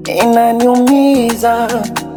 inaniumiza.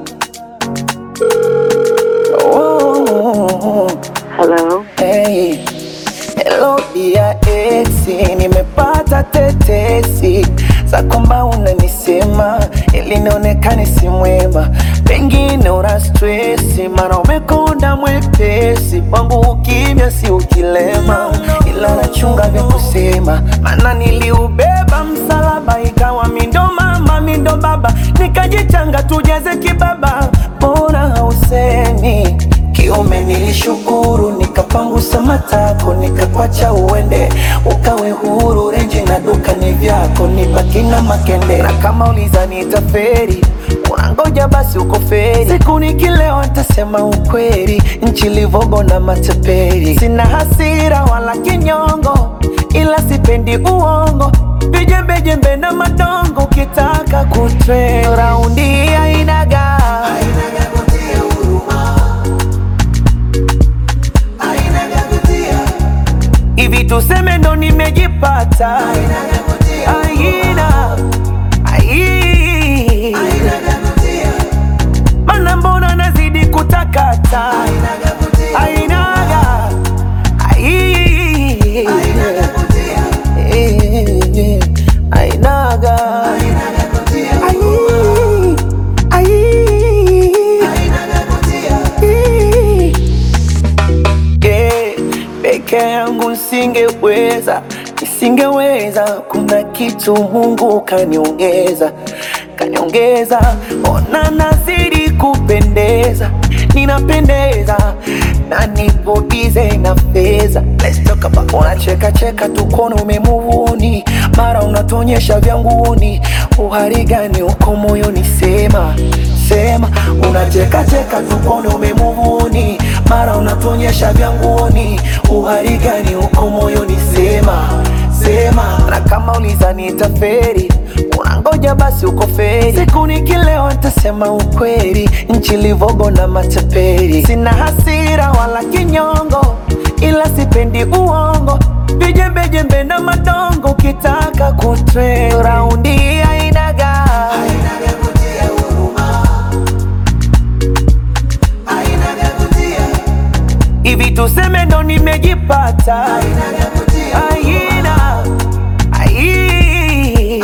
Oh, Hello. hey. Hello dia esi, nimepata tetesi za kwamba unanisema ili nionekane si mwema, pengine una stresi, mara umekonda mwepesi kwangu, ukimya si ukilema, ila nachunga vya kusema, maana niliubeba msalaba, ikawa mindo mama mindo baba, nikajichanga tujeze kibaba, mbona hausemi Kiume nilishukuru, nikapangusa matako, nikakwacha uende, ukawe huru. Renji na duka ni vyako, nibaki na makende. Na kama uliza nitaferi, unangoja basi uko feri. Siku nikilewa nitasema ukweli, nchi livogo na mateperi. Sina hasira wala kinyongo, ila sipendi uongo, vijembejembe na madongo. Ukitaka kutre raundi ainaga hivi tuseme ndo nimejipata aina ai mana mbona nazidi kutakata ainaga ai Eh, ainaga ai ai Eh, peke yangu nisingeweza, nisingeweza. Kuna kitu Mungu kaniongeza, kaniongeza. Ona nazidi kupendeza, ninapendeza na nipo bize na fedha. Let's talk about unacheka cheka tu kono umemuvuni, mara unatuonyesha vya nguni. Uhari gani uko moyoni? Sema sema, unacheka cheka tu kono umemuvuni, mara unatuonyesha vya nguoni. Uhari gani uko moyoni? Sema sema, na kama uliza nitaferi unangoja basi uko feri. Siku nikilewa nitasema ukweli, nchi livogo na mateperi. Sina hasira wala kinyongo, ila sipendi uongo, vijembejembe na madongo. Ukitaka kutre raundi ainaga hivi tuseme ndo nimejipata aina ai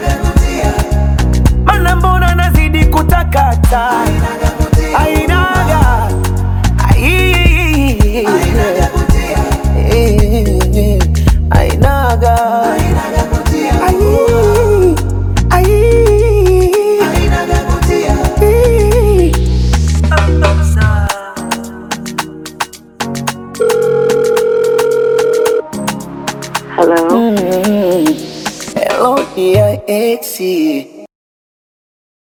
mana mbona nazidi kutakata ainaga ai Eh, ainaga ai ai Eh. Hello. Hello dear exi,